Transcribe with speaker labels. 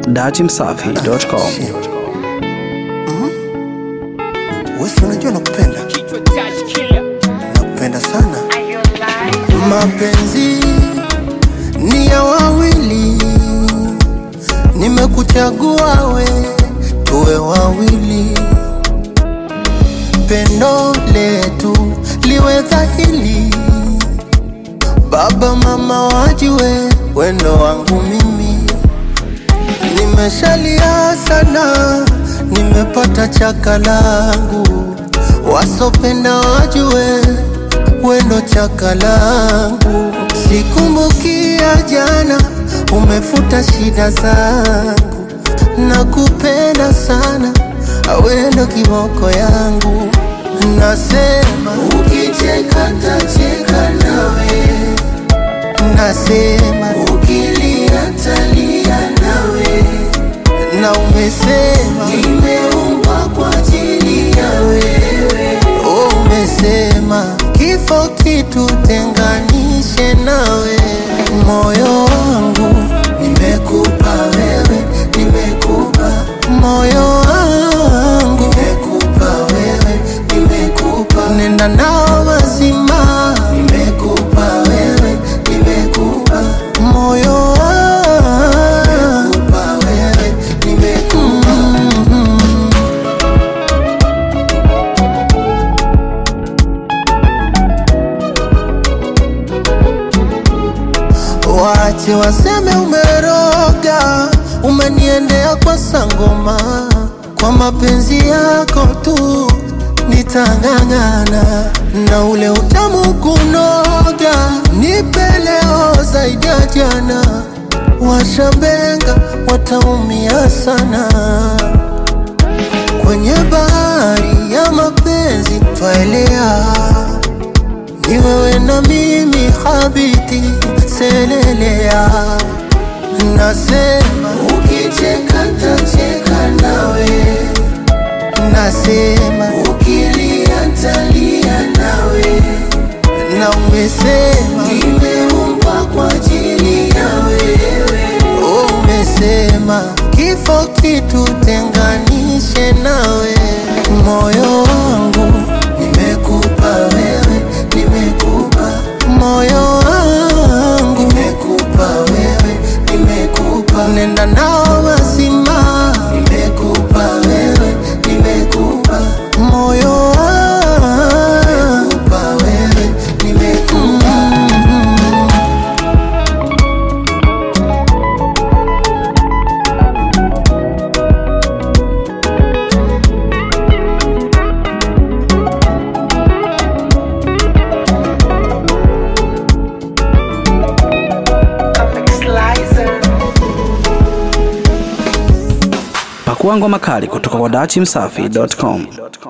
Speaker 1: dachimsafi.com.
Speaker 2: Wesi, unajua nakupenda, nakupenda sana. Mapenzi ni ya wawili, nimekuchagua we, tuwe wawili. Pendo letu liwe dhahiri, baba mama wajue wendo wangu mimi. Nimeshalia sana, nimepata chaka langu, wasopenda wajue wendo chaka langu. Sikumbukia jana, umefuta shida zangu, nakupenda sana, wendo kiboko yangu. Nasema ukicheka tacheka nawe nasema ukilia talia nawe, na umesema nimeumbwa kwa ajili ya wewe. Oh, umesema kifo kitutenganishe nawe, moyo wangu nimekupa wewe, nimekupa moyo wangu nimekupa wewe, nimekupa nenda nao mazima, nimekupa wewe, nimekupa moyo wangu nimekupa wewe, nimekupa Wache waseme umeroga, umeniendea kwa sangoma, kwa mapenzi yako tu nitang'ang'ana, na ule utamu kunoga, nipe leo zaidi ya jana. Washambenga wataumia sana kwenye bahari ya mapenzi twaelea ni wewe na mimi habiti selelea, nasema ukicheka tacheka nawe, nasema ukilia talia nawe, na umesema nimeumbwa kwa ajili ya wewe. Oh, umesema kifo kitutenganishe nawe, moyo wangu nimekupa wewe, nimekupa moyo wangu nimekupa wewe, nimekupa nenda nao mazima, nimekupa wewe, nimekupa moyo wangu nimekupa wewe, nimekupa
Speaker 1: Pakua ngoma kali kutoka kwa dachimsafi.com.